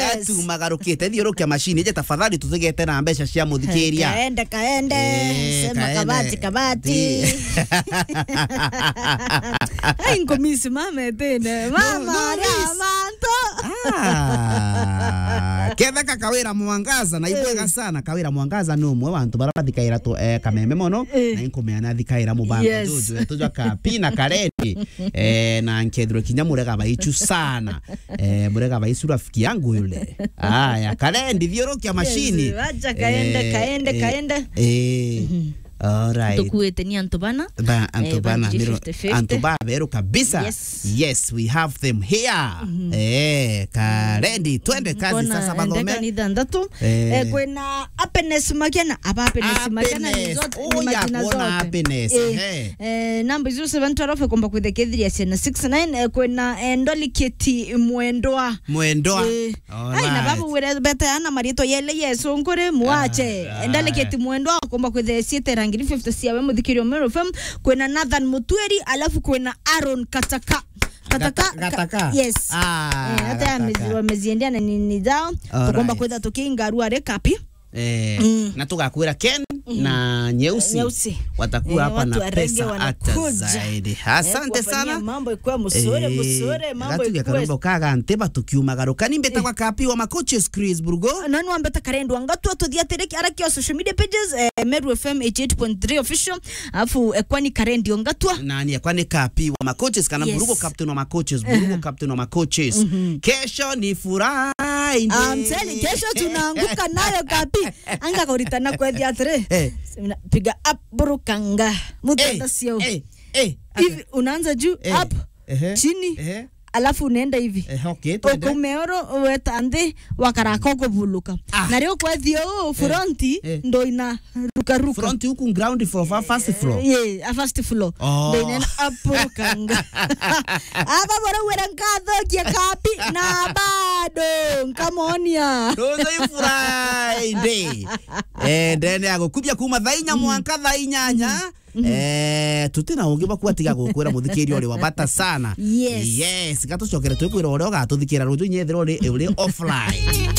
gatu magarukite thiurukia macini je tafadhali tutigete na mbeca cia muthikiria kaende kaende Eh, sema kaende. kabati kabati Di- ai ngomisi mama tene mama Ngomisi. ramanto Ah, ketheka kawira mwangaza na ibwega sana kawira mwangaza ni umwe wa antu bara bathikaira tu eh, kameme mono Eh. na inkumeana thikaira mubango Yes. juju tujwa kapi na karendi eh, na nkethiro kinya murega baichu sana eh, murega baichu rafiki yangu yule aya karendi thiurukia mashini Yes, wacha kaende, kaende, kaende. eh, alright tukuite ni antu bana ba antu Eh, bana banji miro 50-50. antu ba beru kabisa Yes. yes we have them here eh karendi twende kazi sasa ndeka ni bathome thandatu Eh. Eh, kwina happiness makena aba happiness makena ni Happiness. zote Oh, ni ya majina kuona zote happiness. Eh, Eh. eh, namba 0712 komba kwithekethiria ciana 69 eh, kwina eh, ndoliketi mwendwa mwendwa Eh, Alright. ai na babu wire beteana marito yele yesu nkuri muache Ah, ndaliketi mwendwa komba kwitheciite rangiri 50 ciawe muthikirio mero fm kwina nathan mutweri alafu kwina aaron kataka kataka Gata- Gataka? yes Ah, Eh, hata Gataka. yamezi- wameziendea na nini zao Alright. tukomba kwitha tukiingarua rekapi Eh, Mm. na tugakwira ken na nyeusi Nyeusi. watakuwa Eh, hapa watu na wa reggae pesa hata wanakuja. zaidi Eh, asante kuwafanyia sana mambo ikuwe musure musure mambo gatuge ikuwe karombo kaga nteba tukiumagaruka nimbeta kwa kapi wa macoaches Chris Burgo nani wambeta karendwa ngatua tuthiatiriki arakio social media pages eh, meru fm 88.3 official alafu eh, kwani karendio ngatua nani akwa ni kapi wa macoaches kana Yes. Burugo captain wa macoaches Burugo captain wa macoaches kesho ni Friday amseli kesho tunaanguka nayo kapi anga kauritana kwethia atiri Eh. piga up burukanga Eh, mutanda sio eh, eh, hivi unaanza juu Eh, up ehe, chini ehe, alafu unaenda hivi eh, okay, twende. ukumeoro weta nthi wakaraka ukuvuluka Ah. na rio kwethio uu fronti eh. ndo ina rukaruka front huku ground floor fa first floor ye a first floor Oh. ndo inena apurukanga aba bora wera nkathokia kapi na bado nkamonia Tuzo i Friday. Eh, ndene agukubia kuma thaa inya mwanka thaa inyanya eh tutina ungi bakuwa tiga gukwira muthikiri uri wabata sana Yes. yes gatucokere twikwira uria ugatuthikira ruju nyethira uri uri offline